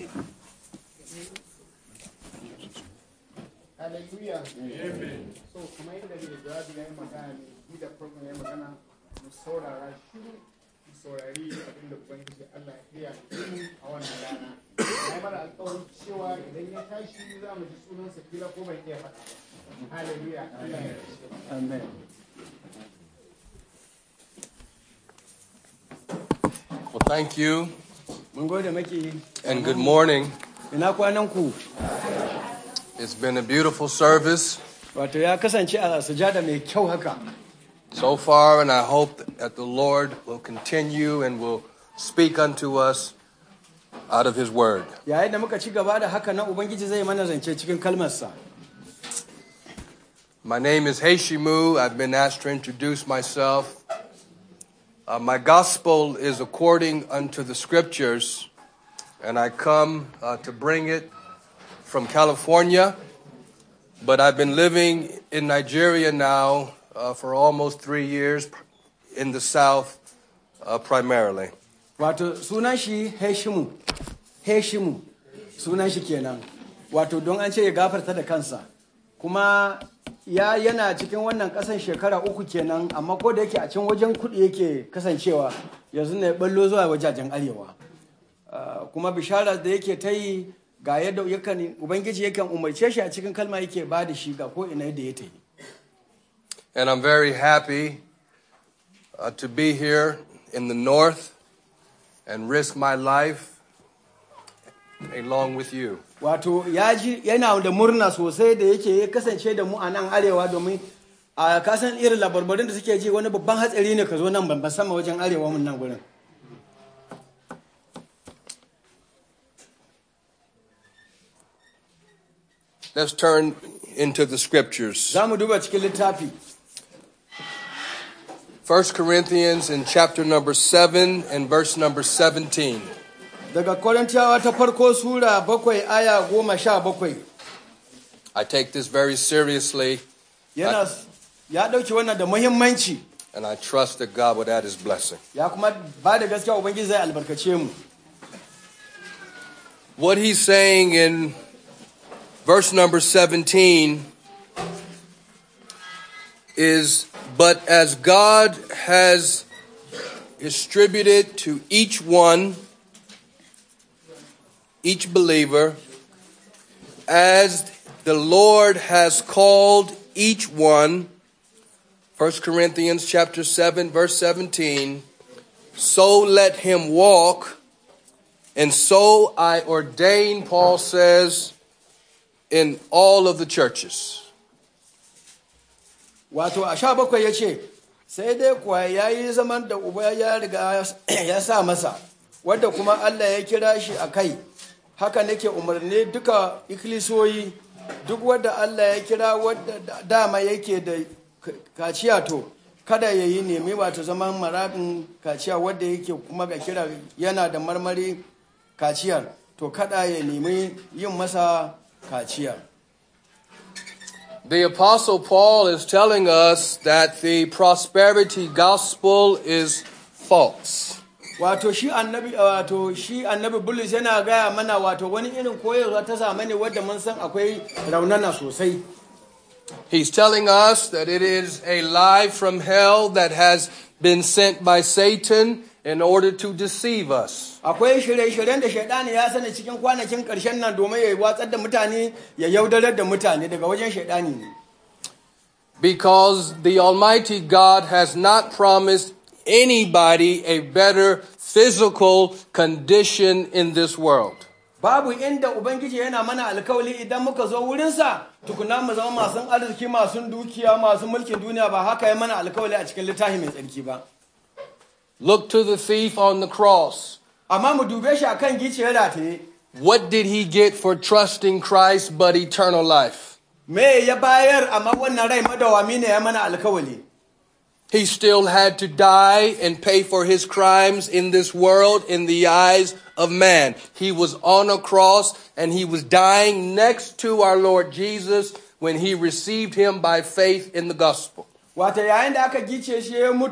Hallelujah. So kuma yadda mai jawabi ya yi magana ne, ni da farkon ya yi magana mu saurara shiru mu saurari abin da Ubangiji Allah ya iya mu a wannan rana. Na yi mana alƙawarin cewa idan ya tashi za mu ji sunansa kila ko bai iya faɗa ba. Hallelujah. Allah ya ce. Amen. Well, thank you Mun gode maki. and good morning. Ina kwanan ku. It's been a beautiful service Wato ya kasance a sujada mai kyau haka. so far, and I hope that the Lord will continue and will speak unto us out of His Word. Yayin da muka ci gaba da haka nan Ubangiji zai mana zance cikin kalmarsa. My name is Heishimu. I've been asked to introduce myself. Uh, my gospel is according unto the scriptures, and I come uh, to bring it from California, but I've been living in Nigeria now uh, for almost three years in the south uh, primarily. Wato sunan shi Heshimu. Heshimu. Sunan shi kenan. Wato don an ce ya gafarta da kansa. Kuma ya yana cikin wannan kasan shekara uku kenan amma ko da yake a can wajen kuɗi yake kasancewa yanzu ne ballo zuwa wajajen arewa. Ah, kuma bishara da yake ta yi ga yadda yakan ubangiji yakan umarce shi a cikin kalma yake ba da shi ga ko ina yadda ya ta yi. And I'm very happy uh, to be here in the north and risk my life along with you. wato ya ji yana da murna sosai da yake ya kasance da mu a nan arewa domin a kasan irin labarbarin da suke ji wani babban hatsari ne ka zo nan ban sama wajen arewa mun nan gurin Let's turn into the scriptures. za mu duba cikin littafi 1 Corinthians in chapter number 7 and verse number 17. daga korintiyawa ta farko sura bakwai aya goma sha bakwai I take this very seriously yana ya ɗauki wannan da muhimmanci and I trust that God would add his blessing. ya kuma ba da gaskiya ubangiji zai albarkace mu What he's saying in verse number 17 is But as God has distributed to each one, each believer, as the Lord has called each one, 1 Corinthians chapter 7 verse 17, so let him walk and so I ordain, Paul says, in all of the churches. wato a sha bakwai ya ce sai dai kuwa ya yi zaman da uba ya riga ya sa masa wadda kuma allah ya kira shi a kai haka nake umarni duka ikilisiyoyi duk wadda allah ya kira wadda da- dama yake da k- kaciya to kada ya yi nemi wato zaman marabin kaciya wadda yake kuma ga kira yana da marmari kaciyar to kada ya nemi yin masa kaciyar The Apostle Paul is telling us that the prosperity gospel is false. wato shi annabi wato shi annabi bulus yana gaya mana wato wani irin koyarwa ta zamani wadda mun san akwai raunana sosai He's telling us that it is a lie from hell that has been sent by Satan in order to deceive us. akwai shirye-shiryen da shaidani ya sani cikin kwanakin ƙarshen nan domin ya watsar da mutane ya yaudarar da mutane daga wajen shaidani ne Because the Almighty God has not promised anybody a better physical condition in this world. babu inda ubangiji yana mana alkawali idan muka zo wurinsa tukuna mu zama masu arziki masu dukiya masu mulkin duniya ba haka ya mana alkawali a cikin littafi mai tsarki ba Look to the thief on the cross. amma mu dube shi akan giciyar rataye What did he get for trusting Christ but eternal life? me ya bayar amma wannan rai madawami ne ya mana alkawali He still had to die and pay for his crimes in this world in the eyes of man. He was on a cross and he was dying next to our Lord Jesus when he received him by faith in the gospel. Wata yayin da aka gice shi ya mutu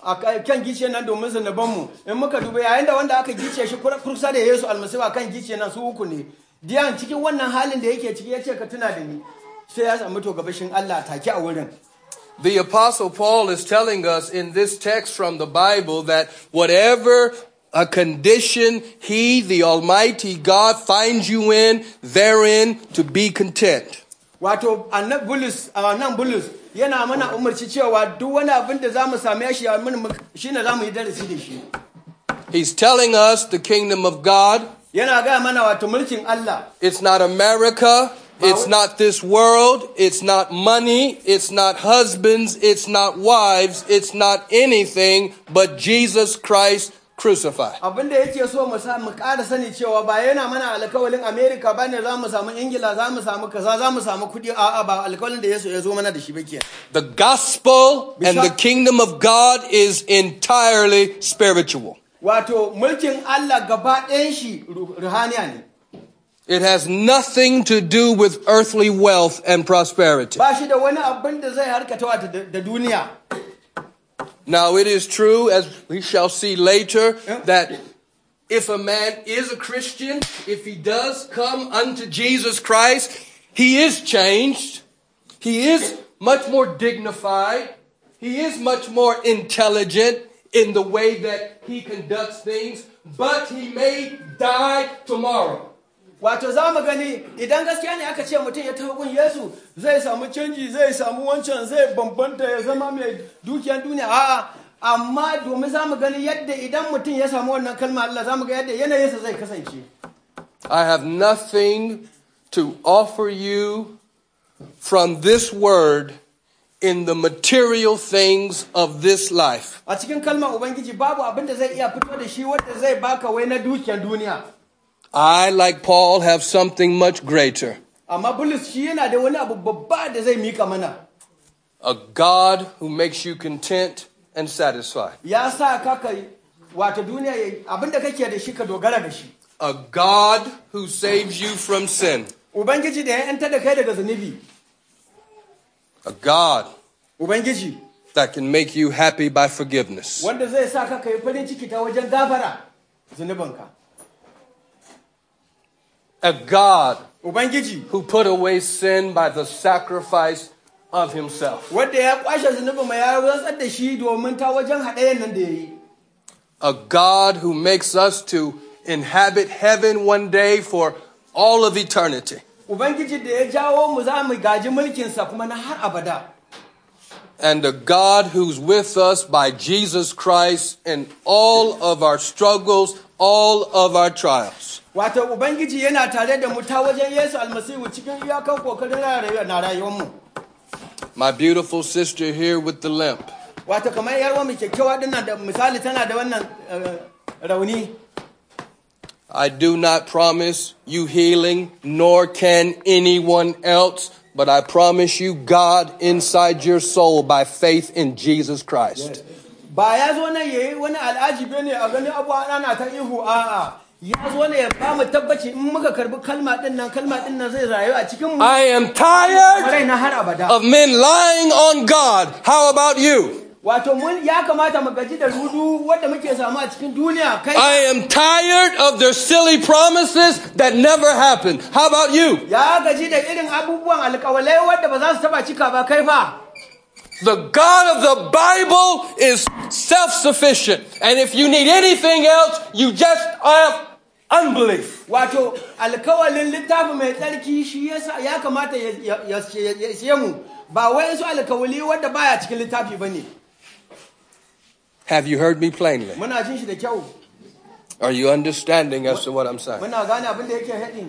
a kan gice nan domin zunubanmu in muka duba yayin da wanda aka gice shi kusa da Yesu almasihu a kan gice nan su uku ne diyan cikin wannan halin da yake ciki ya ce ka tuna da ni sai ya samu to gabashin Allah take a wurin The Apostle Paul is telling us in this text from the Bible that whatever a condition he, the Almighty God, finds you in, therein to be content. wato annab bulus a nan bulus yana mana umarci cewa duk wani abin da za mu same shi shi ne za mu yi darasi da shi He's telling us the kingdom of God, yana gaya mana wato mulkin Allah it's not America, it's not this world, it's not money, it's not husbands, it's not wives, it's not anything but Jesus Christ crucified. abin da yake so mu sa mu ƙara sani cewa ba yana mana alkawalin America ba ne za mu samu Ingila za mu samu kaza za mu samu kuɗi a'a ba alkawalin da Yesu ya zo mana da shi ba kenan The gospel and the Bishop- kingdom of God is entirely spiritual. wato mulkin Allah gaba ɗayan shi ru- ruhaniya ne It has nothing to do with earthly wealth and prosperity. ba shi da wani abin da zai harkata wato da da duniya Now, it is true, as we shall see later, that if a man is a Christian, if he does come unto Jesus Christ, he is changed. He is much more dignified. He is much more intelligent in the way that he conducts things, but he may die tomorrow. wato za mu gani idan gaskiya ne aka ce mutum ya taho gun Yesu zai samu canji zai samu wancan zai bambanta ya zama mai dukiyar duniya a'a amma domin za mu gani yadda idan mutum ya samu wannan kalma Allah za mu ga yadda yanayinsa zai kasance I have nothing to offer you from this word in the material things of this life. a cikin kalmar ubangiji babu abin da zai iya fito da shi wanda zai baka wai na dukiyar duniya I, like Paul, have something much greater amma bulus shi yana da wani abu babba da zai mika mana a God who makes you content and satisfied, ya sa ka kai wato duniya ya- abin da kake da shi ka dogara da shi a God who saves you from sin, ubangiji da ya yanta da kai daga zunubi a God ubangiji that can make you happy by forgiveness, wanda zai sa ka kai farin ciki ta wajen gafara zunubinka a God ubangiji who put away sin by the sacrifice of himself, wanda ya kwashe zunubin mai ya rantsar da shi domin ta wajen haɗayen nan da ya yi a God who makes us to inhabit heaven one day for all of eternity. ubangiji da ya jawo mu za mu gaji mulkinsa kuma na har abada and a God who's with us by Jesus Christ in all of our struggles, all of our trials. wato ubangiji yana tare da mu ta wajen yesu almasihu cikin iyakan kokarin rayuwa na rayuwarmu My beautiful sister here with the limp. wato kamar yarwa mu kyakkyawa dinnan da misali tana da wannan eh, rauni I do not promise you healing, nor can anyone else, but I promise you God inside your soul by faith in Jesus Christ. ba ya zo nan yayi wani al'ajibi ne a gani abuwa ana ta ihu a'a ya zo ne ya ba mu tabbaci in muka karbi kalma din nan kalma din nan zai rayu a cikin mu I am tired rai na har abada of men lying on God. How about you? wato mun ya kamata mu gaji da rudu wanda muke samu a cikin duniya kai I am tired of their silly promises that never happen. How about you? ya gaji da irin abubuwan alƙawalai wanda ba za su taba cika ba kai fa The God of the Bible is self sufficient. And if you need anything else, you just have unbelief. wato alkawalin littafi mai tsarki shi yasa ya kamata ya ya- ya- ya siye mu ba wai su alkawali wanda baya cikin littafi bane Have you heard me plainly? muna jin shi da kyau Are you understanding as to what I'm saying? muna gane abin da yake haɗin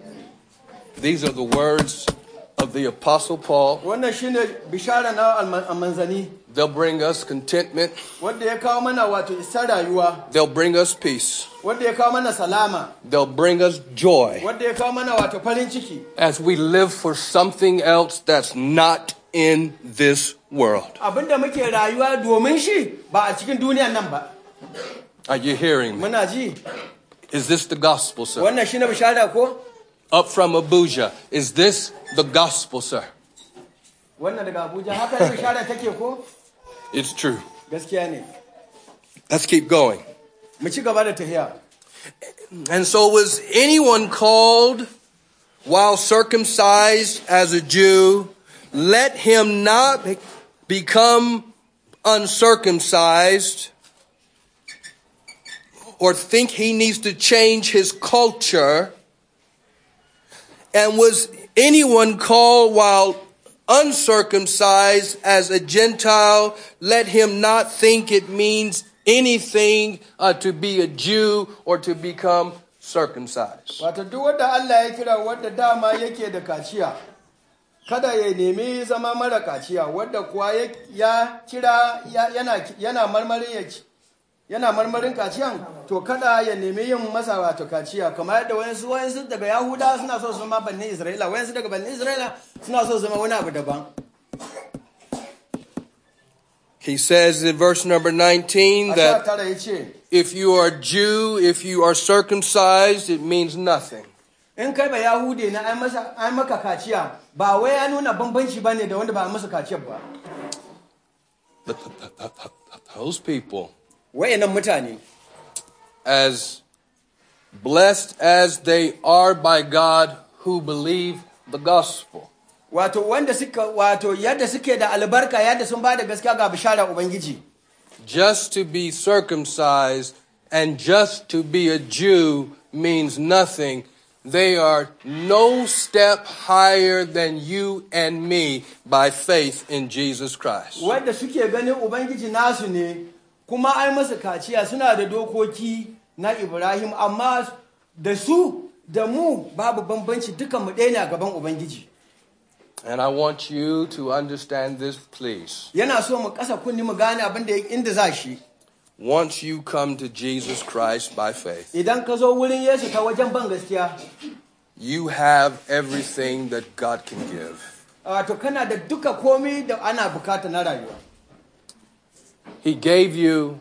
These are the words of the Apostle Paul. wannan shine bishara na alman- manzani They'll bring us contentment, wanda ya kawo mana wato isar rayuwa they'll bring us peace, wanda ya kawo mana salama they'll bring us joy wanda ya kawo mana wato farin ciki as we live for something else that's not in this world. abinda muke rayuwa domin shi ba a cikin duniyan nan ba Are you hearing me? muna ji Is this the gospel, sir? wannan shine bishara ko Up from Abuja, is this the gospel, sir? wannan daga abuja haka ne bishara take ko It's true. gaskiya ne Let's keep going. mu ci gaba da tafiya And so was anyone called while circumcised as a Jew, let him not be- become uncircumcised or think he needs to change his culture. And was anyone called while uncircumcised as a Gentile, let him not think it means anything uh, to be a Jew or to become circumcised. wato duk wanda Allah ya kira wanda dama yake da kaciya kada ya nemi zama mara kaciya wadda kuwa ya- ya kira ya- yana yana marmarin ya ci- yana marmarin kaciyan to kada ya nemi yin masa wato kaciya kamar yadda wayansu wayansu daga yahuda suna so su zama bannin isra'ila wayansu daga bannin isra'ila suna so su zama wani abu daban He says in verse number 19 a sha that tara ya ce if you are Jew, if you are circumcised, it means nothing. in kai ba yahude na an masa an maka kaciya ba wai ya nuna bambanci bane da wanda ba a masa kaciyar ba The- the- the- the- Those people, wayannan mutane as blessed as they are by God who believe the gospel, wato wanda suka wato yadda suke da albarka yadda sun ba da gaskiya ga bishara ubangiji just to be circumcised and just to be a Jew means nothing. They are no step higher than you and me by faith in Jesus Christ. wanda suke ganin ubangiji nasu ne kuma ai masa kaciya suna da dokoki na ibrahim amma da su da mu babu bambanci dukan mu ɗaya ne a gaban ubangiji And I want you to understand this, please. yana so mu kasa kunni mu gane abin da inda za shi Once you come to Jesus Christ by faith, idan ka zo wurin yesu ta wajen ban gaskiya you have everything that God can give. wato kana da duka komai da ana bukata na rayuwa He gave you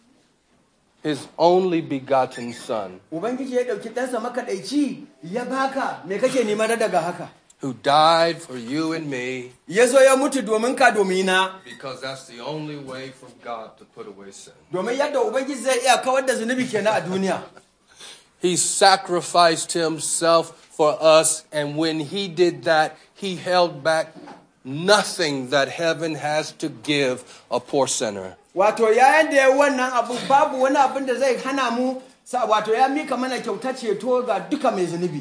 His only begotten Son, ubangiji ya ɗauki ɗansa makaɗaici ya baka me kake nema na daga haka who died for you and me ya zo ya mutu domin ka domina because that's the only way for God to put away sin. domin yadda ubangiji zai iya kawar da zunubi kenan a duniya He sacrificed himself for us, and when he did that, he held back nothing that heaven has to give a poor sinner. wato yayin da ya wannan abu babu wani abin da zai hana mu sa wato ya mika mana kyauta ceto ga duka mai zunubi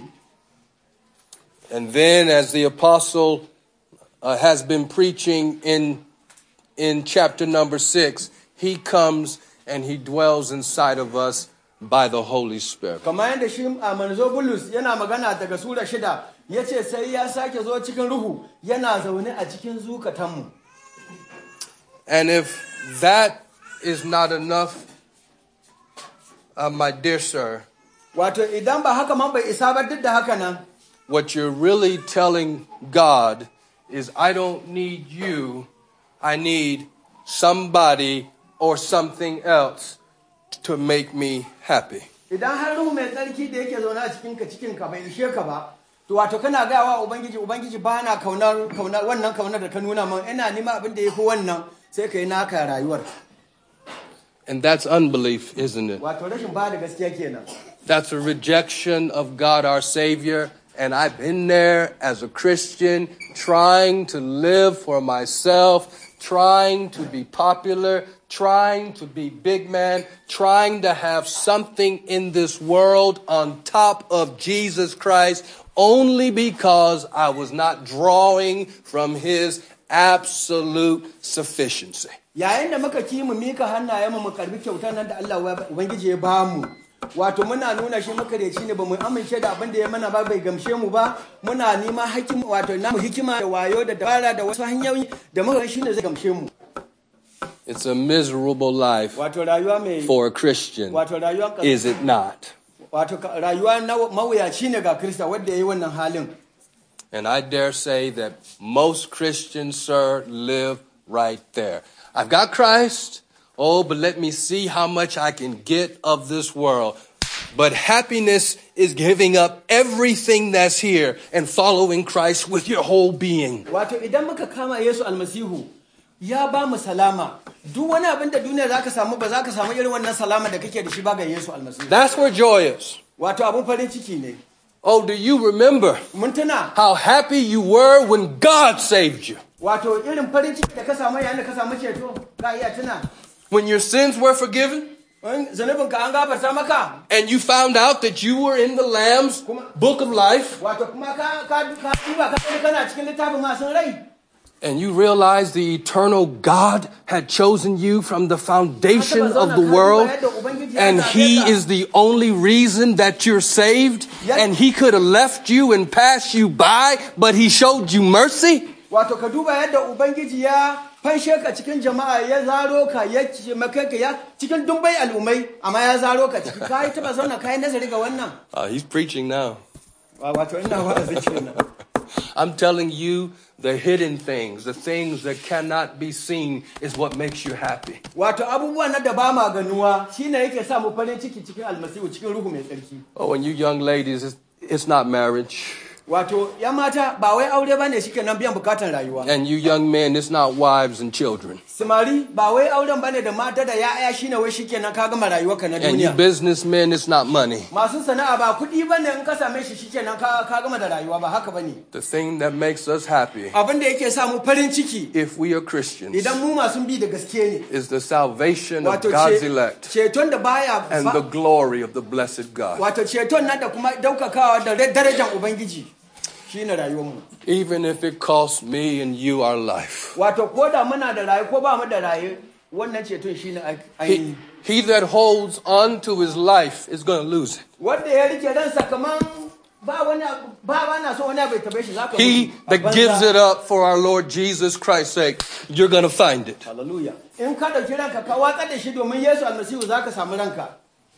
And then, as the apostle uh, has been preaching in, in chapter number six, he comes and he dwells inside of us by the Holy Spirit. kamar yadda shi a manzo bulus yana magana daga sura shida ya ce sai ya sake zo cikin ruhu yana zaune a cikin zukatanmu And if that is not enough, uh, my dear sir, wato idan ba haka man bai isa ba duk da haka nan what you're really telling God is, I don't need you, I need somebody or something else to make me happy. idan har ruhu mai tsarki da yake zaune a cikinka cikinka bai ishe ka ba to wato kana gawa ubangiji ubangiji ba na kaunar kaunar wannan kaunar da ka nuna min ina nima abin da ya fi wannan sai ka yi naka rayuwar And that's unbelief, isn't it? wato rashin ba da gaskiya kenan That's a rejection of God our Savior. And I've been there as a Christian, trying to live for myself, trying to be popular, trying to be big man, trying to have something in this world on top of Jesus Christ, only because I was not drawing from His absolute sufficiency. yayin da muka ki mu mika hannayen mu mu karbi kyautar nan da Allah wa- ubangiji ya ba mu wato muna nuna shi makareci ne ba mu amince da abin da ya mana ba bai gamshe mu ba muna nima hakim wato namu hikima da wayo da dabara da wasu hanyoyi da muka shi ne zai gamshe mu It's a miserable life wato rayuwa mai for a Christian, wato rayuwa is it not? wato ka- rayuwa na mawuyaci ne ga Kirista wanda ya yi wannan halin And I dare say that most Christians, sir, live right there. I've got Christ. Oh, but let me see how much I can get of this world. But happiness is giving up everything that's here and following Christ with your whole being. wato idan muka kama Yesu almasihu ya ba mu salama duk wani abin da duniya za ka samu ba za ka samu irin wannan salama da kake da shi ba ga Yesu almasihu That's where joy is. wato abin farin ciki ne Oh, do you remember mun tuna how happy you were when God saved you? wato irin farin ciki da ka samu yayin da ka samu ceto ka iya tuna When your sins were forgiven? in zunubin ka an gafarta maka and you found out that you were in the Lamb's book of life, wato kuma ka ka ka duba ka gani kana cikin littafin masu rai and you realized the eternal God had chosen you from the foundation of the world, and He is the only reason that you're saved, and He could have left you and passed you by, but He showed you mercy. wato ka duba yadda ubangiji ya fanshe ka cikin jama'a ya zaro ka ya maka ka ya cikin dumbai al'ummai amma ya zaro ka ciki ka yi taba zauna ka yi nazari ga wannan Uh, he's preaching now. wato ina wa'azi kenan I'm telling you, the hidden things, the things that cannot be seen, is what makes you happy. wato abubuwan na da ba ma ganuwa shine yake sa mu farin ciki cikin almasihu cikin ruhu mai tsarki Oh, and you young ladies, it's, it's not marriage. wato ya mata ba wai aure bane shike nan biyan bukatan rayuwa And you young men, it's not wives and children. samari ba wai auren bane da mata da ya'ya shine wai shike nan ka gama rayuwarka na And you duniya businessmen, it's not money. masu sana'a ba kuɗi bane in ka same shi shike nan ka ka gama da rayuwa ba haka bane The thing that makes us happy, abin da yake sa mu farin ciki if we are Christians, idan mu masu bi da gaske ne is the salvation of wato God's ce- elect ceton da baya and the glory of the blessed God. wato ceton nan da kuma daukakawa da darajar ubangiji shine rayuwarmu Even if it costs me and you our life. wato ko da muna da raye ko ba mu da raye wannan ceton shine ai- ainihi He, he that holds on to his life is going to lose it. wanda ya rike ransa kaman ba wani abu ba ba na so wani abu ya tabe shi zaka He mutu a that gives banza. it up for our Lord Jesus Christ's sake, you're going to find it. hallelujah in ka dauki ranka ka watsar da shi domin Yesu almasihu zaka samu ranka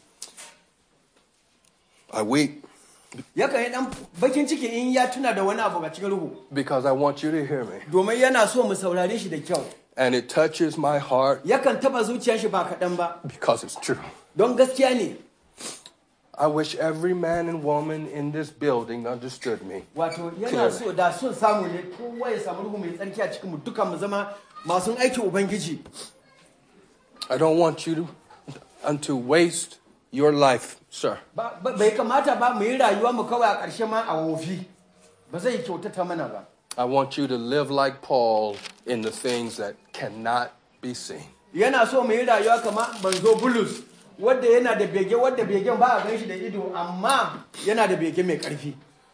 I weep yakan yi dan bakin ciki in ya tuna da wani abu a cikin ruhu because I want you to hear me. domin yana so mu saurare shi da kyau And it touches my heart yakan taba zuciyar shi ba kaɗan ba because it's true. don gaskiya ne I wish every man and woman in this building understood me. wato yana so da son samu ne kowa ya samu ruhu mai tsarki a cikin mu dukan mu zama masu aikin ubangiji I don't want you to, and to waste your life, sir. Ba- ba- bai kamata ba mu yi rayuwa mu kawai a ƙarshe ma a wofi ba zai kyautata mana ba I want you to live like Paul in the things that cannot be seen. yana so mu yi rayuwa kamar banzo bulus wadda yana da bege wadda begen ba a gan shi da ido amma yana da bege mai ƙarfi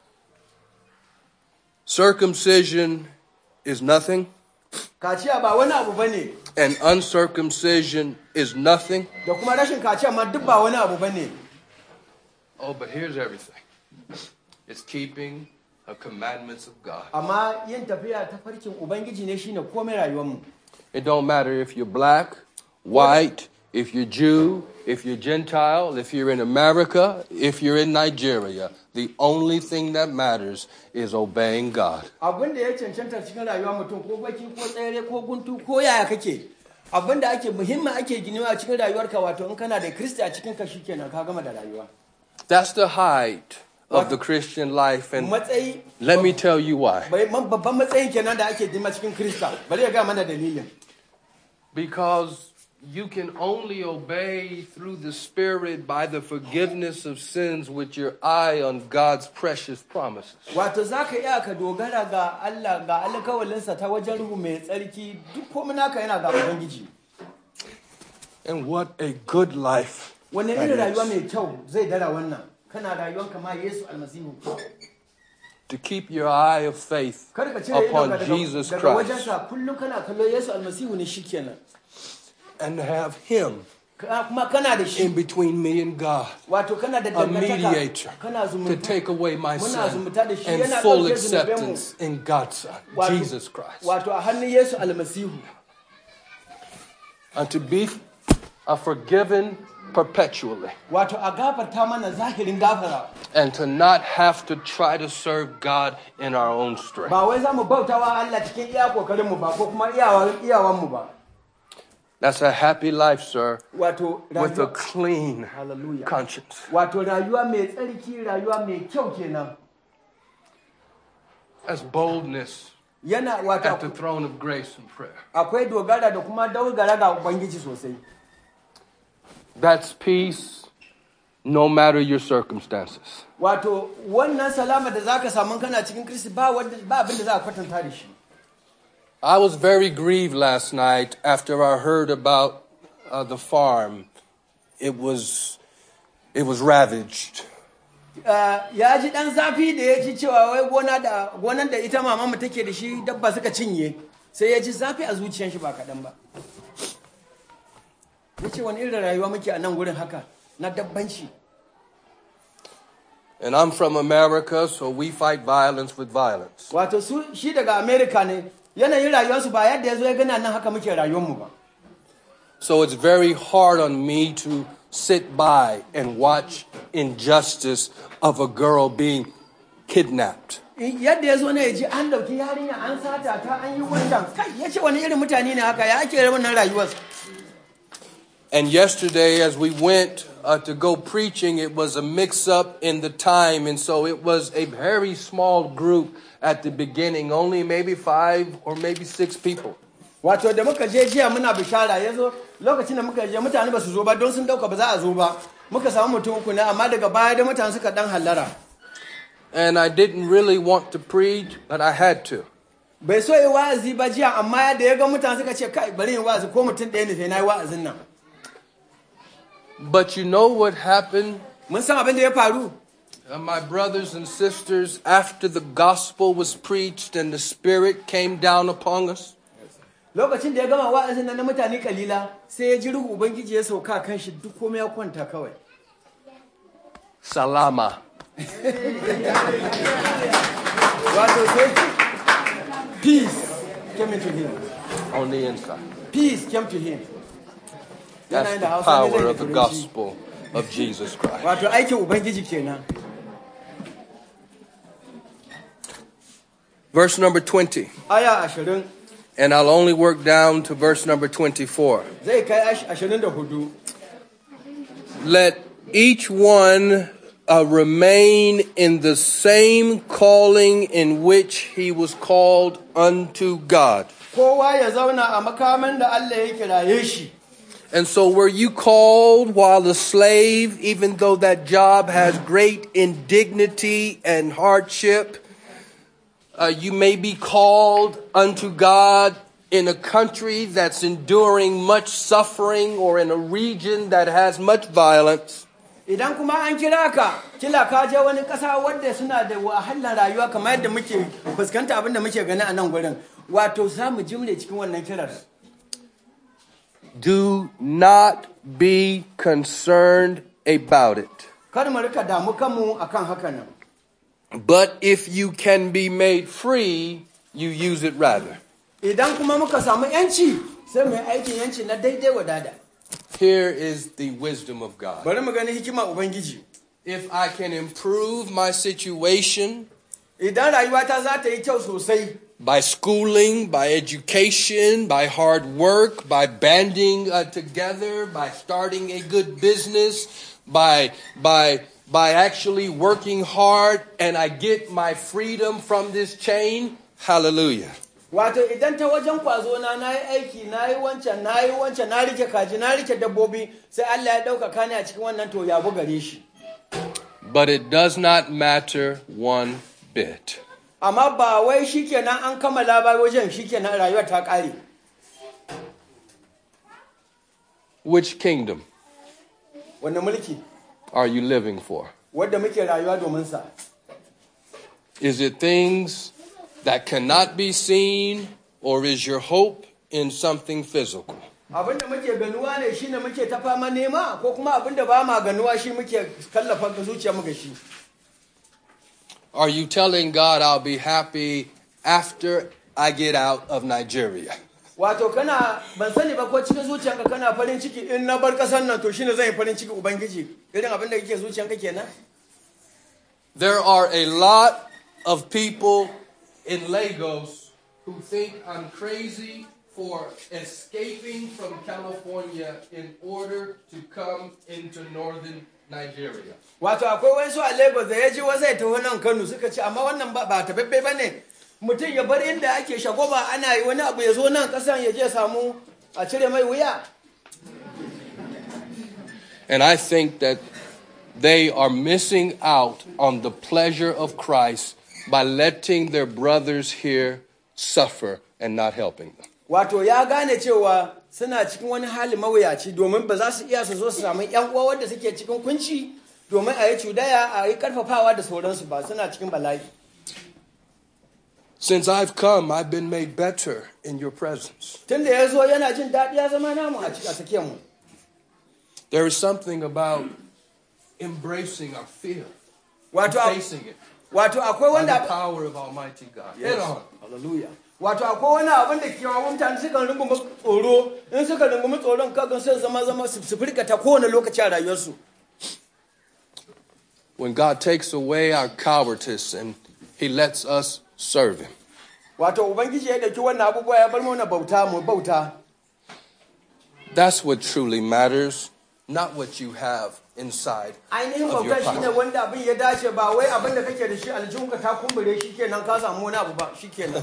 Circumcision is nothing, kaciya ba wani abu ba ne and uncircumcision is nothing. da kuma rashin kaciya ma duk ba wani abu ba ne Oh, but here's everything it's keeping the commandments of God. amma yin tafiya ta farkin ubangiji ne shine komai rayuwarmu It don't matter if you're black, white, if you're Jew, if you're Gentile, if you're in America, if you're in Nigeria. The only thing that matters is obeying God. abin da ya cancanta cikin rayuwa mutum ko baki ko tsere ko guntu ko yaya kake abin da ake muhimmin ake ginewa a cikin rayuwarka wato in kana da kristi a cikin ka shikenan ka gama da rayuwa That's the height of the Christian life. And matsayi let me tell you why. bai- man- babban matsayin kenan da ake dima cikin krista bari ya ga mana dalilin Because you can only obey through the Spirit by the forgiveness of sins with your eye on God's precious promises. wato za ka iya ka dogara ga Allah ga alkawalinsa ta wajen ruhu mai tsarki duk komai naka yana ga ubangiji And what a good life. wannan that irin is. rayuwa mai kyau zai dara wannan kana rayuwar kama Yesu almasihu To keep your eye of faith kar ka cire upon idonka daga, Jesus daga Christ wajensa kullum kana kallo Yesu almasihu ne shikenan and have Him Ka- kuma kana da shi in between me and God. wato kana da a dangantaka mediator kana to zumunta take away my Muna sin zumunta da shi, and yana full ɗauke zunubanmu. acceptance in God's Son, Wato- Jesus Christ. wato a hannun Yesu almasihu And to be a forgiven perpetually wato a gafarta mana zahirin gafara and to not have to try to serve God in our own strength. ba wai za mu bauta wa Allah cikin iya kokarinmu ba ko kuma iyawan iyawanmu ba That's a happy life, sir, wato with a rayuwa clean Hallelujah. conscience. wato rayuwa mai tsarki rayuwa mai kyau kenan That's boldness yana at wato the throne of grace and prayer. akwai dogara da kuma dogara ga ubangiji sosai That's peace no matter your circumstances. wato wannan salama da zaka samu kana cikin kristi ba wanda ba abin da za a kwatanta da shi I was very grieved last night after I heard about uh, the farm. It was, it was ravaged. Uh, ya ji dan zafi da ya ji cewa wai gona da gonan da ita mama take da shi dabba suka cinye sai ya ji zafi a zuciyar shi ba kaɗan ba ya ce wani irin rayuwa muke a nan gurin haka na dabbanci And I'm from America, so we fight violence with violence. wato su shi daga america ne yanayin rayuwarsu ba yadda ya zo ya gana nan haka muke rayuwarmu ba So it's very hard on me to sit by and watch injustice of a girl being kidnapped. yadda ya zo ne ya ji an dauki yarinya an sata ta an yi wancan kai ya ce wani irin mutane ne haka ya ake wannan rayuwar And yesterday, as we went uh, to go preaching, it was a mix up in the time. And so it was a very small group at the beginning, only maybe five or maybe six people. wato da muka je jiya muna bishara ya zo lokacin da muka je mutane ba su zo ba don sun dauka ba za a zo ba muka samu mutum uku ne amma daga baya da mutane suka dan hallara And I didn't really want to preach, but I had to. bai so yi wa'azi ba jiya amma da ya ga mutane suka ce kai bari yin wa'azi ko mutum ɗaya ne sai na yi wa'azin nan But you know what happened? mun san abin da ya faru Uh, my brothers and sisters, after the gospel was preached and the Spirit came down upon us, lokacin da ya gama wa'azin nan na mutane kalila sai ya ji ruhu ubangiji ya sauka kan shi duk komai ya kwanta kawai Salama. wato sai peace came into him on the inside. peace came to him That's Yana the da Hausa ne power zai of the turanci. gospel of Jesus Christ. wato aikin ubangiji kenan Verse number 20. aya ashirin And I'll only work down to verse number 24. zai kai ash- ashirin da hudu Let each one uh, remain in the same calling in which he was called unto God. kowa ya zauna a makaman da Allah ya kiraye shi And so, were you called while a slave, even though that job has great indignity and hardship? Uh, you may be called unto God in a country that's enduring much suffering or in a region that has much violence. idan kuma an kira ka kila ka je wani ƙasa wadda suna da wahalar rayuwa kamar yadda muke fuskanta abin da muke gani a nan gurin wato za mu jimre cikin wannan kirar Do not be concerned about it. kar mu rika damu kanmu akan haka nan But if you can be made free, you use it rather. idan kuma muka samu yanci sai mu yi aikin yanci na daidai wadada Here is the wisdom of God. bari mu gani hikima ubangiji If I can improve my situation idan rayuwata za ta yi kyau sosai by schooling, by education, by hard work, by banding uh, together, by starting a good business, by by by actually working hard, and I get my freedom from this chain. Hallelujah. wato idan ta wajen kwazo na na yi aiki na yi wancan na yi wancan na rike kaji na rike dabbobi sai Allah ya ɗaukaka ni a cikin wannan to yabo gare shi But it does not matter one bit. amma ba wai shikenan an kammala ba wajen shikenan rayuwar ta ƙare Which kingdom wanda mulki are you living for? wadda muke rayuwa domin sa Is it things that cannot be seen, or is your hope in something physical? abin da muke ganuwa ne shine muke ta fama nema ko kuma abin da ba ma ganuwa shi muke kallafa ga zuciyarmu ga shi Are you telling God I'll be happy after I get out of Nigeria? wato kana ban sani ba ko cikin zuciyarka kana farin ciki in na bar ƙasar nan to shine zan yi farin ciki ubangiji irin abin da kake zuciyarka kenan There are a lot of people in Lagos who think I'm crazy for escaping from California in order to come into northern Nigeria. wato akwai wasu a lagos da ya ji wasu ya taho nan kano suka ce amma wannan ba ba tababbe ba ne mutum ya bar inda ake shagoba ana yi wani abu ya zo nan kasan ya je samu a cire mai wuya And I think that they are missing out on the pleasure of Christ by letting their brothers here suffer and not helping them. wato ya gane cewa suna cikin wani hali mawuyaci domin ba za su iya su zo su samu yan uwa wanda suke cikin kunci domin a yi cudaya a yi karfafawa da sauransu ba suna cikin bala'i Since I've come, I've been made better in your presence. tun da ya zo yana jin daɗi ya zama namu a cikin tsakiyar mu There is something about embracing our fear, wato a- facing it wato akwai by the wanda power of Almighty God. Head on. Hallelujah. Wato akwai wani abin da kewa mutane suka rungumi tsoro in suka rungumi tsoron kakan sai zama zama su su firgata kowane lokaci a rayuwarsu. When God takes away our cowardice and He lets us serve Him. Wato Ubangiji ya ɗauki wannan abubuwa ya bar mana bauta mu bauta. That's what truly matters, not what you have inside Ainihin of your bauta shine power. wanda abin ya dace ba wai abin da kake da shi aljihunka ta kumbure shi kenan ka samu wani abu ba shi kenan.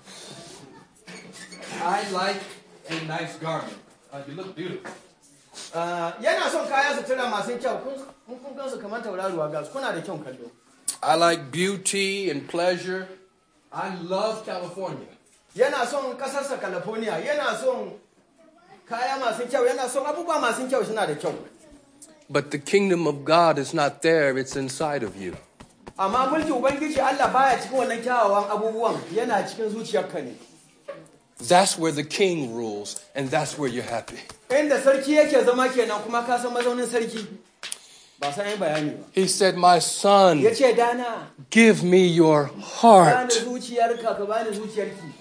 I like a nice garment. Uh, you look beautiful. Ah, Yana son kaya sutura masu kyau kun kun- kun gansu kamar tauraruwa ga su kuna da kyau kallo. I like beauty and pleasure. I love California. Yana son ƙasarsa California yana son kaya masu kyau yana son abubuwa masu kyau suna da kyau. But the kingdom of God is not there, it's inside of you. amma mulki ubangiji Allah baya cikin wannan kyawawan abubuwan yana cikin zuciyarka ne That's where the king rules, and that's where you're happy. inda sarki yake zama kenan kuma ka san mazaunin sarki ba san yin bayani ba He said, My son, ya ce dana give me your bani heart, zuciyarka ka bani zuciyarki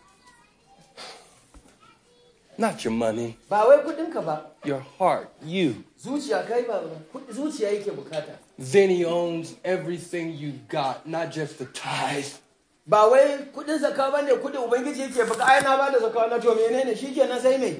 not your money, ba wai kudinka ba your heart, you. zuciya kai ba kudi- zuciya yake bukata Then he owns everything you got, not just the tithe. ba wai kudin zakka bane kudin ubangiji yake baka ai na bada zakka na to menene shikenan sai me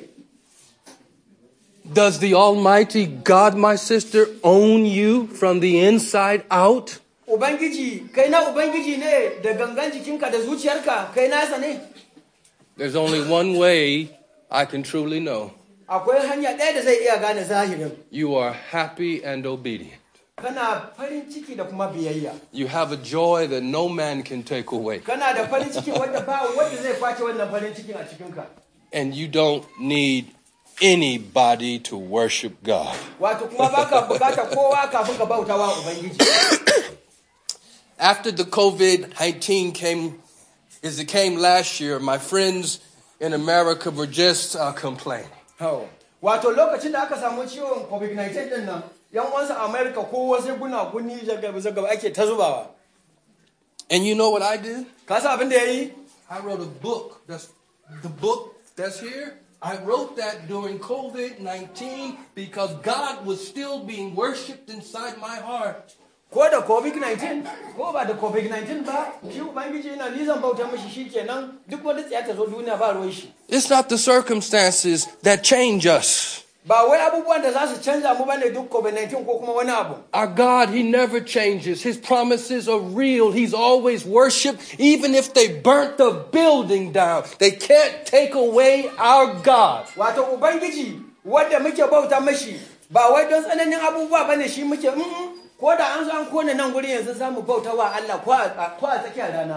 Does the Almighty God, my sister, own you from the inside out? ubangiji kai na ubangiji ne da gangan jikinka da zuciyarka kai nasa ne There's only one way I can truly know akwai hanya ɗaya da zai iya gane zahirin you are happy and obedient. kana farin ciki da kuma biyayya You have a joy that no man can take away. kana da farin ciki wanda ba wanda zai kwace wannan farin cikin a cikinka And you don't need anybody to worship God. wato kuma baka bukata kowa kafin ka bauta wa ubangiji After the COVID 19 came, as it came last year, my friends in America were just uh, complaining. Hau. wato lokacin da aka samu ciwon covid-19 din nan yan wasu america ko wasu guna guni zagaba zagaba ake ta zubawa And you know what I did? ka san abin da ya yi I wrote a book. That's the book that's here. I wrote that during COVID 19 because God was still being worshiped inside my heart. ko da covid-19 ko ba da covid-19 ba shi ubangiji yana nizan bauta mashi shi kenan duk wani tsaya ta zo duniya ba ruwan shi It's not the circumstances that change us. ba wai abubuwan da za su canza mu bane duk covid-19 ko kuma wani abu Our God, He never changes. His promises are real. He's always worshiped, even if they burnt the building down. They can't take away our God. wato ubangiji wanda muke bauta mashi ba wai don tsananin abubuwa bane shi muke mm ko da an zo an kone nan guri yanzu za mu bauta wa Allah ko a ko a tsakiyar rana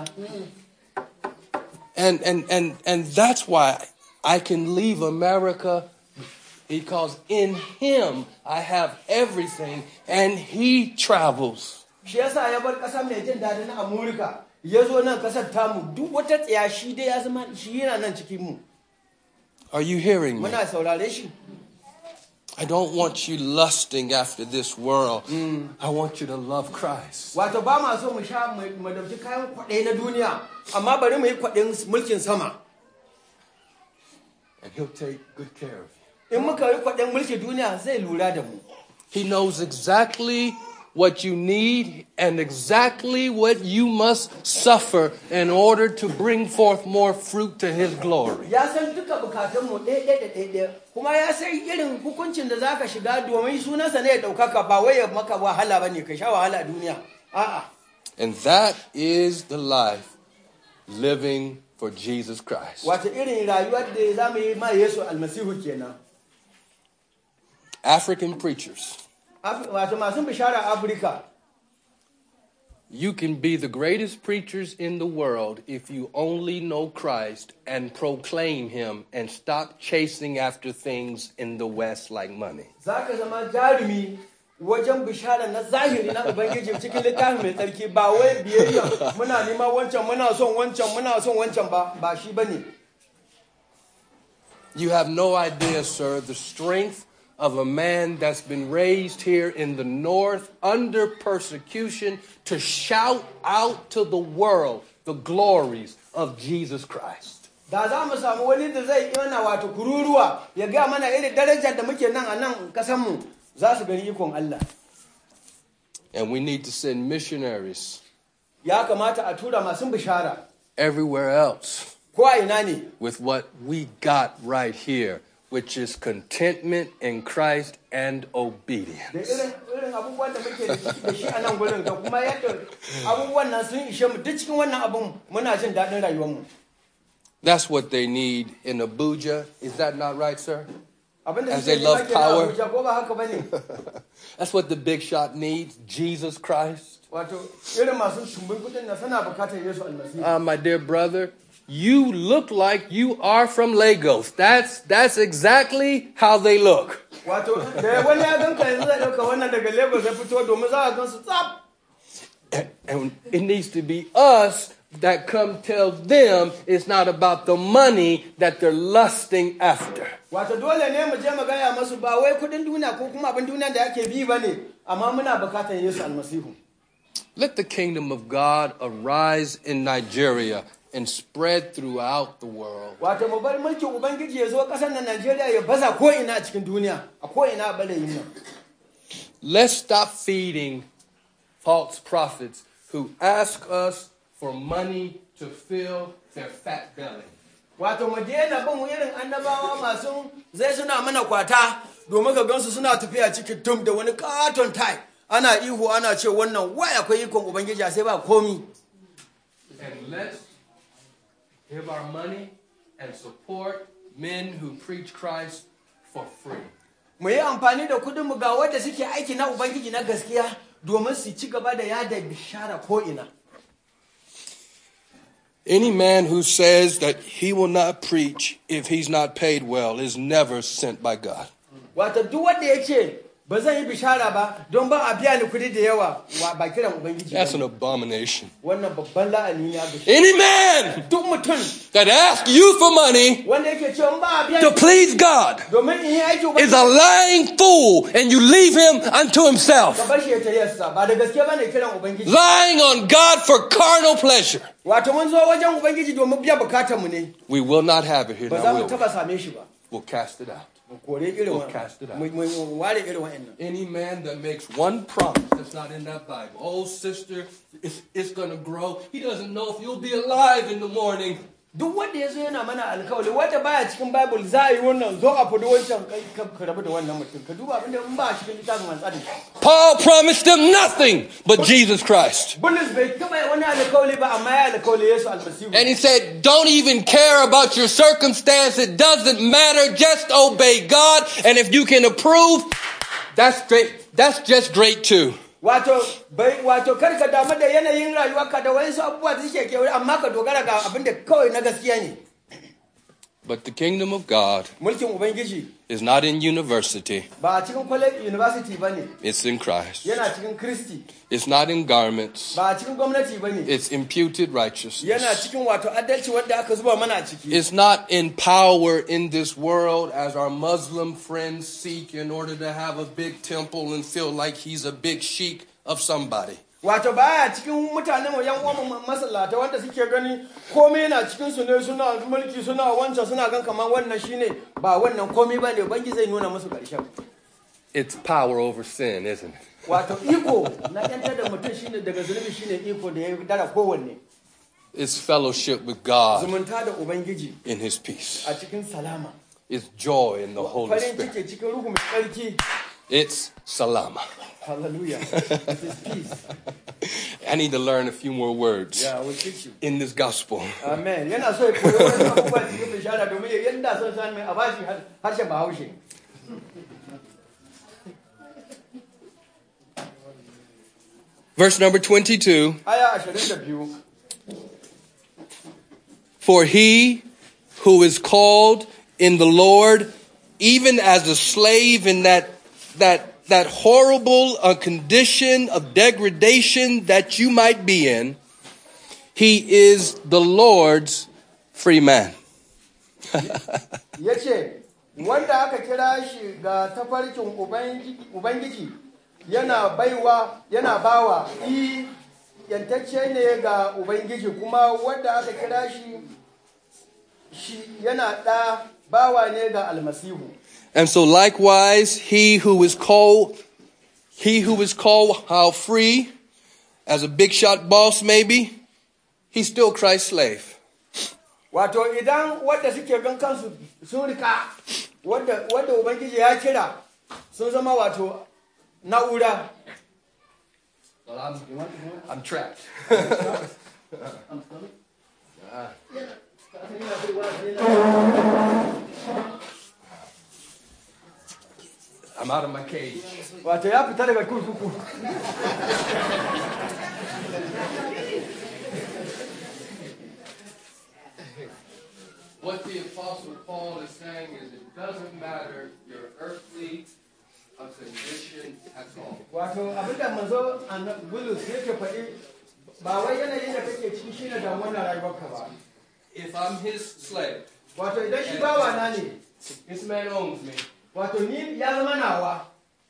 And, and, and, and that's why I can leave America because in Him I have everything and He travels. shi yasa ya bar ƙasa mai jin daɗi na Amurka ya zo nan ƙasar tamu duk wata tsaya shi dai ya zama shi yana nan cikin mu Are you hearing me? muna saurare shi I don't want you lusting after this world. I want you to love Christ. wato ba ma so mu sha mu mu dauki kayan kwaɗayi na duniya amma bari mu yi kwaɗayin mulkin sama And He'll take good care of you. in muka yi kwaɗayin mulkin duniya zai lura da mu He knows exactly what you need and exactly what you must suffer in order to bring forth more fruit to His glory. ya san duka bukatunmu ɗaya ɗaya da ɗaya ɗaya kuma ya san irin hukuncin da za ka shiga domin sunansa ne ya ɗaukaka ba wai ya maka wahala ba ne ka sha wahala a duniya a'a And that is the life living for Jesus Christ. wata irin rayuwar da za mu yi ma yesu almasihu kenan African preachers, Af- wato masu bishara a afirka you can be the greatest preachers in the world if you only know Christ and proclaim Him and stop chasing after things in the West like money. za ka zama jarumi wajen bishara na zahiri na ubangiji cikin littafin mai tsarki ba wai biyayya muna nema wancan muna son wancan muna son wancan ba ba shi bane You have no idea, sir, the strength of a man that's been raised here in the North under persecution to shout out to the world the glories of Jesus Christ. da za mu samu wani da zai yana wato kururuwa ya ga mana irin darajar da muke nan a nan kasanmu za su gani ikon Allah And we need to send missionaries ya kamata a tura masu bishara everywhere else ko a ina ne with what we got right here, which is contentment in Christ and da obedience. irin irin abubuwan da muke da shi- da shi a nan gurin da kuma yadda abubuwan nan sun ishe mu duk cikin wannan abun muna jin daɗin rayuwarmu That's what they need in Abuja. Is that not right, sir? abin da As suke they nema love kenan a power. Abuja, ko ba haka bane That's what the big shot needs Jesus Christ. wato irin masu shumbin kudin na suna bukatar Yesu almasihu Uh, my dear brother, you look like you are from Lagos. That's, that's exactly how they look. wato da wani ya ganka yanzu zai ɗauka wannan daga Lagos ya fito domin za a gan su tsaf And- And it needs to be us that come tell them it's not about the money that they're lusting after. wato dole ne mu je mu gaya masu ba wai kudin duniya ko kuma abin duniya da ake bi ba ne amma muna bukatar Yesu almasihu Let the kingdom of God arise in Nigeria and spread throughout the world. wato mu bar mulkin ubangiji ya zo ƙasar nan Najeriya ya baza ko ina a cikin duniya a ko ina a balayin nan Let's stop feeding false prophets who ask us for money to fill their fat belly. wato mu daina bin irin annabawa masu zai suna mana kwata domin ka gansu suna tafiya cikin tum da wani katon tai ana ihu ana ce wannan wai akwai ikon ubangiji a sai ba komi And let's give our money and support men who preach Christ for free. mu yi amfani da kudin mu ga wanda suke aiki na ubangiji na gaskiya domin su ci gaba da yada bishara ko ina Any man who says that he will not preach if he's not paid well is never sent by God. wato duk wanda ya ce ba zan yi bishara ba don ba a biya ni kudi da yawa wa- ba kiran ubangiji That's an ba abomination. wannan babban la'ani ne a gashi Any man duk mutum that asks you for money wanda yake cewa ba a biya to ni please God domin in yi aiki is ubangiji a lying fool and you leave him unto ka himself. bar shi ya tariyarsa ba da gaske ba ne kiran ubangiji Lying on God for carnal pleasure. wato mun zo wajen ubangiji domin biya bukatar mu ne We will not have it here. ba za Now, mu will we? taba same shi ba We'll cast it out. mu kore irin We'll wa- cast it out. mu mu- mu ware irin wa'annan Any man that makes one promise that's not in that Bible, oh sister, it's, it's going to grow. He doesn't know if you'll be alive in the morning. duk wanda ya zo yana mana alkawali wanda baya cikin bible za a yi wannan zo a fudu wancan kai ka ka rabu da wannan mutum ka duba abinda in ba a cikin littafin mantsari Paul promised them nothing but Jesus Christ. bulus bai taba yi wani alkawali ba amma ya alkawali yesu almasihu And he said, Don't even care about your circumstance. It doesn't matter. Just obey God. And if you can approve, that's great. That's just great too. wato bai wato kar ka damu da yanayin rayuwarka da wayansu abubuwa da suke kewaye amma ka dogara ga abinda kawai na gaskiya ne But the kingdom of God mulkin ubangiji is not in university, ba a cikin college university ba ne it's in Christ. yana cikin kristi It's not in garments, ba a cikin gwamnati ba ne it's imputed yana righteousness. cikin wato adalci wanda aka zuba mana a ciki It's not in power in this world as our Muslim friends seek in order to have a big temple and feel like he's a big sheik of somebody. wato baya cikin mutanen mu yan uwan masallata wanda suke gani komai yana cikin su ne suna mulki suna wancan suna gan kamar wannan shine ba wannan komai bane bangi zai nuna musu karshen It's power over sin, isn't it? wato iko na yantar da mutum shine daga zulumi shine iko da ya dara kowanne It's fellowship with God zumunta da ubangiji in his peace. a cikin salama It's joy in the Holy farin Spirit. ciki cikin ruhu mai tsarki It's salama. Hallelujah. It is peace. I need to learn a few more words Yeah, I will teach you. in this gospel. Amen. Yana so ya koyi wani abubuwa cikin bishara domin ya yanda son san mai a bashi harshen Bahaushe. Verse number 22 Aya 22. For he who is called in the Lord, even as a slave in that, that, that horrible uh, condition of degradation that you might be in, he is the Lord's free man. Ya ce, wanda aka kira shi ga tafarkin Ubangi- Ubangiji yana baiwa, yana bawa, i yantacce ne ga Ubangiji kuma wanda aka kira shi shi yana ɗa bawa ne ga almasihu. And so likewise, he who is called, he who is called how free, as a big shot boss maybe, he's still Christ's slave. Wato idan wadda suke gan kansu sun rika wadda wadda Ubangiji ya kira sun zama wato na'ura. Well, I'm, I'm trapped. I'm out of my cage. Wato ya fita daga kurkuku. What the Apostle Paul is saying is it doesn't matter your earthly uh, condition at all. Wato abinda manzo annabi Bulus yake faɗi ba wai yanayin da kake ciki shine da wannan rayuwarka ba. If I'm his slave, Wato idan shi bawa na ne, this man owns me, wato ni ya zama nawa,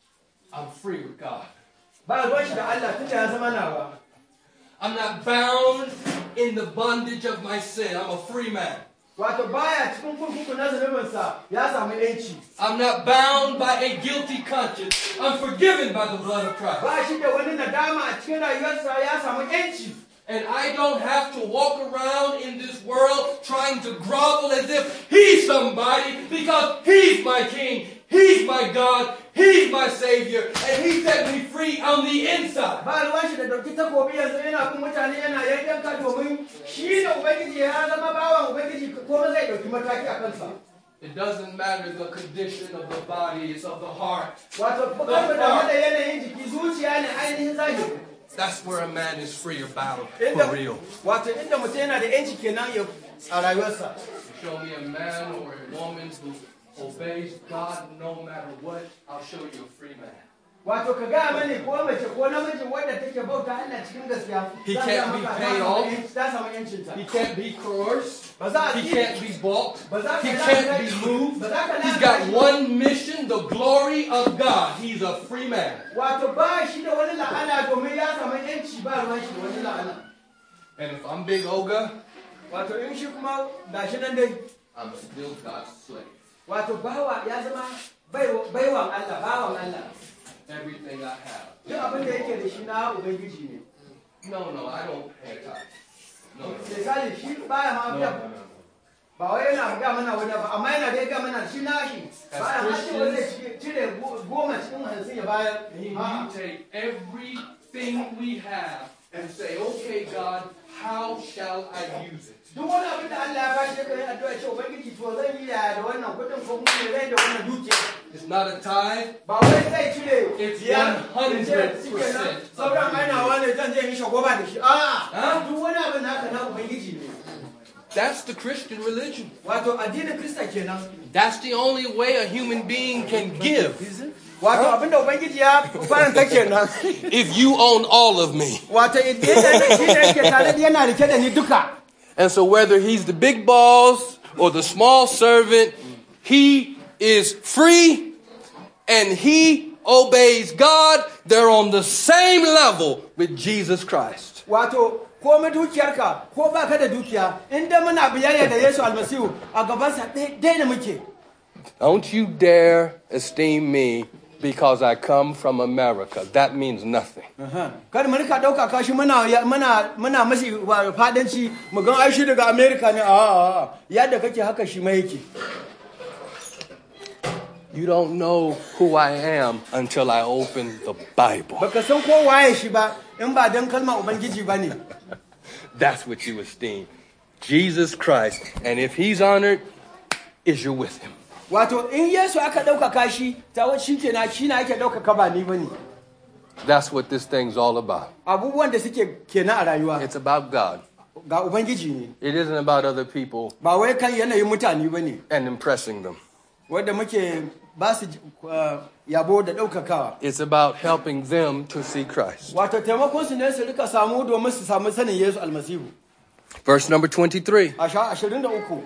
I'm free with God. ba ruwan shi da Allah tunda ya zama nawa. I'm not bound in the bondage of my sin. I'm a free man. Wato baya cikin kurkuku na zunubinsa ya samu yanci. I'm not bound by a guilty conscience. I'm forgiven by the blood of Christ. Ba shi da wani nadama a cikin rayuwarsa ya samu yanci. And I don't have to walk around in this world trying to grovel as if he's somebody because he's my king, he's my God, he's my savior, and he set me free on the inside. Ba ruwan shi da dauki takobi yanzu yana bin mutane yana yayyanka domin shi da Ubangiji ya zama bawan Ubangiji kuma zai dauki mataki a kansa. It doesn't matter the condition of the body, it's of the heart. Wato bukan mu da yanayin jiki zuciya ne ainihin zahiri. That's where a man is free or bound Inda- for real. Wato inda mutum yana da yanci kenan ya a rayuwarsa. Show me a man or a woman who obeys God no matter what, I'll show you a free man. Wato ka gaya mani ko mace ko namiji wadda take bauta Allah cikin gaskiya. He zan can't gaya be maka paid ta off. samu yanci- Ta samu yancinta. He can't be coerced. Ba za a He ci- can't be bought. ba za ka He lalata can't be shi- moved. ba za ka He's lalata got shi. one mission, the glory of God. He's a free man. Wato ba shi da wani la'ana domin ya samu yanci ba ruwan shi da wani la'ana. And if I'm Big Oga, Wato in shi kuma gashi nan dai. I'm still God's slave. Wato bawa ya zama baiwa- baiwan Allah, bawan Allah. Everything I have. Duk abin da yake da shi na Ubangiji ne. No, no, I don't pay tithes. No, no, Misali shi baya ma no, biya no, no. ba wai yana ga mana wani ba amma yana dai ga mana shi nashi baya ma ce wanda cire go- goma cikin hamsin ya bayar He, A'a. you take everything we have and say, okay, God, how shall I use it? duk wani abin da Allah ya bashi kai addu'a ce ubangiji to zan yi yaya da wannan kudin ko kuma me zai da wannan dukiya It's not a tithe. ba wai zai cire It's biyar 100% ya ce shikenan sauran ainawa ne zan je in shagoba da shi a'a Huh? duk wani abin naka na ubangiji ne That's the Christian religion. wato addinin krista kenan That's the only way a human being can give. wato abin da ubangiji ya faranta kenan If you own all of me. wato idan shi ne yake tare da yana rike da ni duka And so whether he's the big boss or the small servant, he is free and he obeys God. They're on the same level with Jesus Christ. wato komai dukiyarka ko baka da dukiya inda muna biyayya da Yesu almasihu a gabansa ɗaya da muke Don't you dare esteem me because I come from America. That means nothing. kada mu rika ɗauka kashi muna muna muna mashi wa- fadanci mu ga ai shi daga America ne a a a yadda kake haka shi ma yake You don't know who I am until I open the Bible. baka san ko waye shi ba in ba dan kalmar ubangiji ba ne That's what you esteem. Jesus Christ. And if he's honored, is you're with him. wato in yesu aka ɗaukaka shi ta wani shi kenan shi na ake ɗaukaka ba ni ba ne That's what this thing's all about. abubuwan da suke kenan a rayuwa It's about God. ga ubangiji ne It isn't about other people ba wai kan yanayin mutane ba ne and impressing them. wadda muke ba su uh, yabo da ɗaukakawa It's about helping them to see Christ. wato taimakon su ne su rika samu domin su samu sanin yesu almasihu Verse number 23. a sha ashirin da uku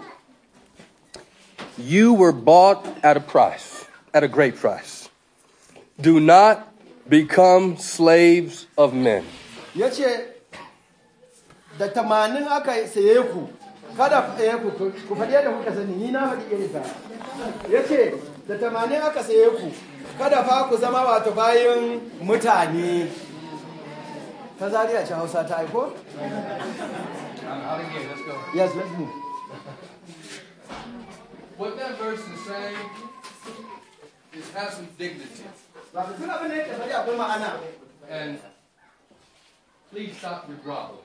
You were bought at a price, at a great price. Do not become slaves of men. ya ce da tamanin aka saye ku kada saye ku ku faɗi yadda kuka sani ni na faɗi irin ta ya ce da tamanin aka saye ku kada fa ku zama wato bayan mutane ta zariya ce hausa ta aiko? yes let's move What that verse is saying is have some dignity. wato tun abin da yake faɗi akwai ma'ana And please stop your groveling.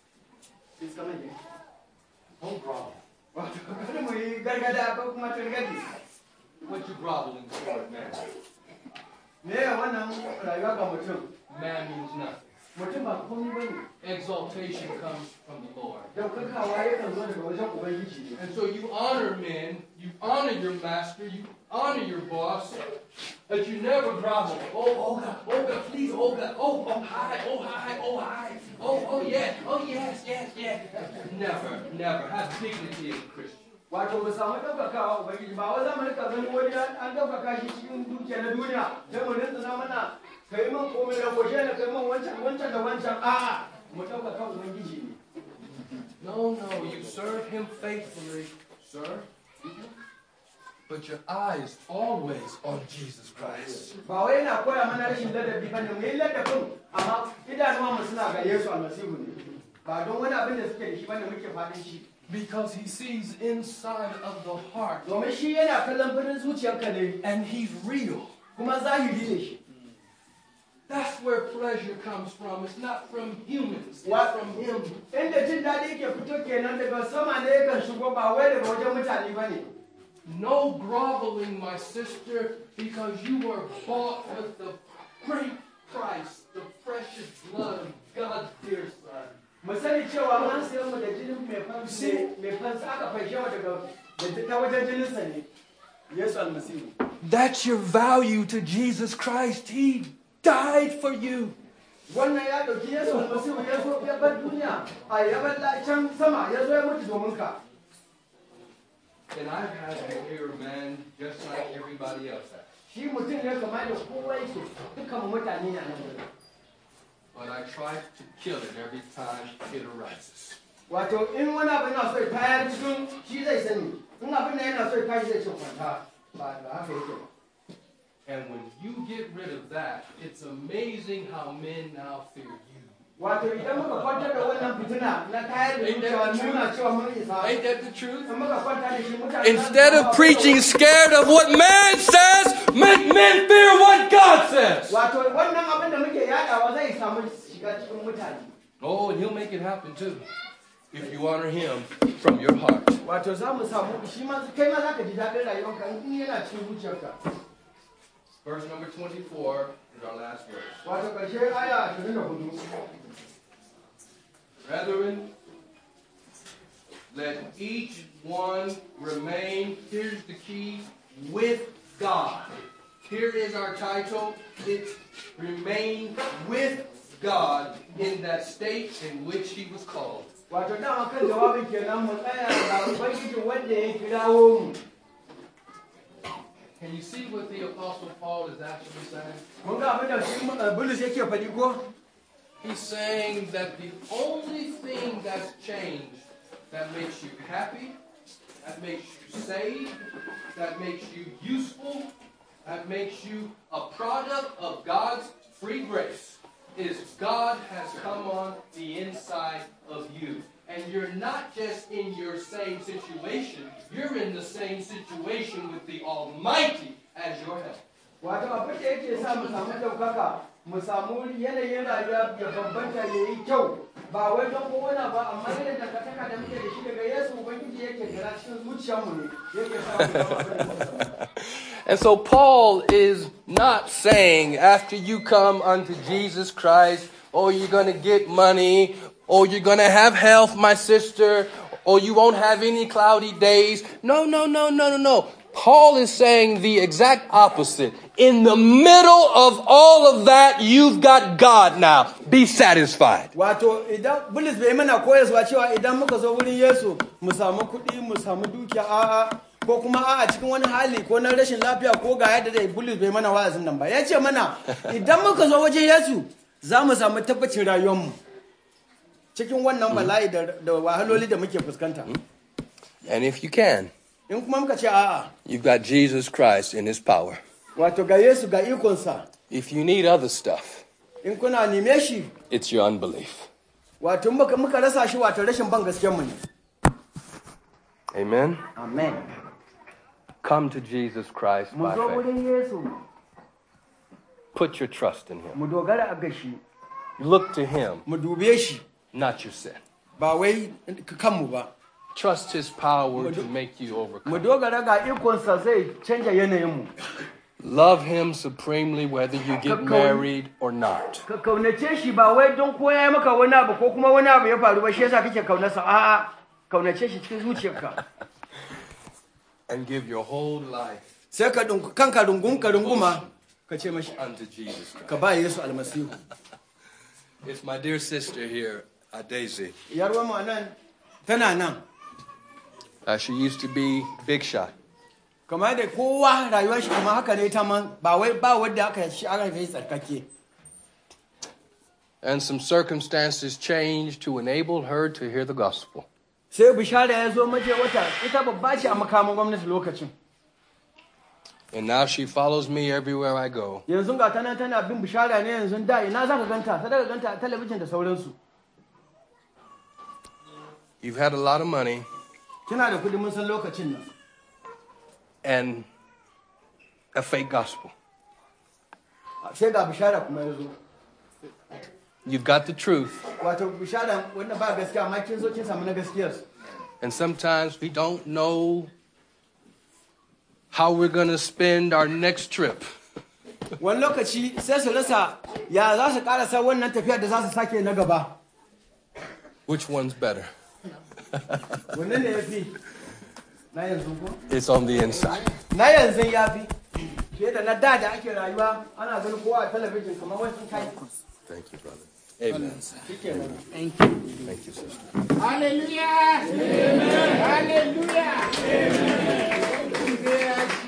Don't grovel. wato kada mu yi gargada ko kuma turgadi What you groveling for, man? me ya wannan rayuwa ga mutum Man means nothing. mutum ba komai ba ne Exaltation comes from the Lord. daukakawa yakan zo daga wajen ubangiji ne And so you honor men, you honor your master, you honor your boss, but you never grovel. Oh, Olga, Olga, please, Olga. Oh, oh, hi, oh, hi, oh, hi. Oh, oh, yeah, oh, yes, yes, yes. Never, never. Have dignity as a Christian. wato mu samu ɗaukakawa ubangiji ba wai zamu rika ganin wani an an ɗaukaka shi cikin dukiya na duniya sai mu rintsina mana kai min komai da goshe na kai min wancan wancan da wancan a'a mu ɗaukaka ubangiji ne No, no, you serve him faithfully, sir. But your eye is always on Jesus Christ. ba wai yana koya mana rashin ladabi ba ne mu yi ladabin amma idanuwa mu suna ga Yesu almasihu ne ba don wani abin da suke da shi bane muke faɗin shi Because he sees inside of the heart. domin shi yana kallon birnin zuciyarka ne And he's real. kuma zahiri ne shi That's where pleasure comes from. It's not from humans. It's What? from him. inda jin daɗi ke fito kenan daga sama ne yakan shigo ba wai daga wajen mutane ba ne No groveling, my sister, because you were bought with the great price, the precious blood of God's dear Son. mu sani cewa an sayan mu da jinin mai fansa mai fansa aka fashe wa daga da ta wajen jininsa ne Yesu almasihu That's your value to Jesus Christ. He died for you. wannan ya ɗauki Yesu almasihu ya zo ya bar duniya a ya bar la- can sama ya zo ya mutu domin ka And I've had to hear man just like everybody else has. shi mutum ne kamar da kowa yake dukkan mutane ne a nan wurin. But I try to kill it every time it arises. wato in wani abu yana so ya tayar cikin shi zai sani in abin da yana so ya tashi zai ce kwanta ba ba haka yake ba And when you get rid of that, it's amazing how men now fear you. wato idan muka kwantar da wannan fitina na tayar da zuciya nuna cewa mun isa Ain't that the truth? in muka kwanta da shi mutane Instead of preaching scared of what man says, make men fear what God says. wato wannan abin da muke yadawa zai samu shiga cikin mutane Oh, and he'll make it happen too. If you honor him from your heart. wato za mu samu shi ma kai ma za ka ji daɗin rayuwarka in yana cikin zuciyarka Verse number 24 is our last verse. wato ƙarshe aya 24 Brethren, let each one remain, here's the key, with God. Here is our title. It's remain with God in that state in which he was called. wato dama kan jawabin kenan mu tsaya ga ubangijin wanda ya kirawo mu Can you see what the Apostle Paul is actually saying? mun ga abin da shi uh, bulus yake faɗi ko He's saying that the only thing that's changed that makes you happy, that makes you saved, that makes you useful, that makes you a product of God's free grace is God has come on the inside of you. And you're not just in your same situation, you're in the same situation with the Almighty as your help. wato abin da yake sa mu samu ɗaukaka mu samu yanayin rayuwa ya bambanta ya yi kyau ba wai don kowane ba amma yadda dangantaka da muke da shi daga yesu ubangiji yake gara cikin zuciyarmu ne yake sa mu zama abin da muke zama. And so Paul is not saying after you come unto Jesus Christ, oh, you're going to get money, or you're going to have health, my sister, or you won't have any cloudy days. No, no, no, no, no, no. Paul is saying the exact opposite. In the middle of all of that, you've got God now. Be satisfied. wato idan bulus bai mana koyarwa cewa idan muka zo wurin yesu mu samu kuɗi mu samu dukiya a'a ko kuma a'a cikin wani hali ko na rashin lafiya ko ga yadda dai bulus bai mana wa'azin nan ba ya ce mana idan muka zo wajen yesu za mu samu tabbacin rayuwarmu cikin wannan bala'i da da wahaloli da muke fuskanta And if you can, in kuma muka ce a'a you've got Jesus Christ in his power. wato ga yesu ga ikonsa If you need other stuff, in kuna neme shi it's your unbelief. wato muka muka rasa shi wato rashin ban gaskiyarmu ne Amen. amen Come to Jesus Christ mu by zo faith. wurin yesu Put your trust in Him. mu dogara a gashi Look to Him, mu dube shi not your sin. ba wai kanmu ba Trust His power to make you mu overcome. dogara ga ikonsa zai canja yanayinmu Love Him supremely whether you get married or not. ka kaunace shi ba wai don ko ya yi maka wani abu ko kuma wani abu ya faru ba shi yasa kake kaunarsa a'a kaunace shi cikin zuciyarka And give your whole life sai ka dungu kanka rungun ka runguma ka ce mashi unto Jesus Christ. ka ba Yesu almasihu It's my dear sister here, uh, Daisy. yarwa mu nan tana nan Uh, she used to be big shot. kamar da kowa rayuwar shi kuma haka ne ta man ba wai ba wanda aka shi aka yi tsarkake And some circumstances changed to enable her to hear the gospel. sai bishara ya zo mace wata ita babba ce a makamin gwamnati lokacin And now she follows me everywhere I go. yanzu ga tana tana bin bishara ne yanzu da ina za ka ganta ta daga ganta a talabijin da sauransu You've had a lot of money kina da kudi mun san lokacin nan and a fake gospel. sai ga bishara kuma ya zo You've got the truth, wato bishara wanda ba gaskiya amma kin zo kin samu na gaskiyar and sometimes we don't know how we're going to spend our next trip. wani lokaci sai su rasa ya za su karasa wannan tafiyar da za su sake na gaba Which one's better? wannan ne ya fi na yanzu ko It's on the inside. na yanzu ya fi fiye da na da da ake rayuwa ana ganin kowa a talabijin kamar wasu kai Thank you, brother. Amen. shikenan Thank you. Thank you, sister. Hallelujah. Amen. Hallelujah. Amen.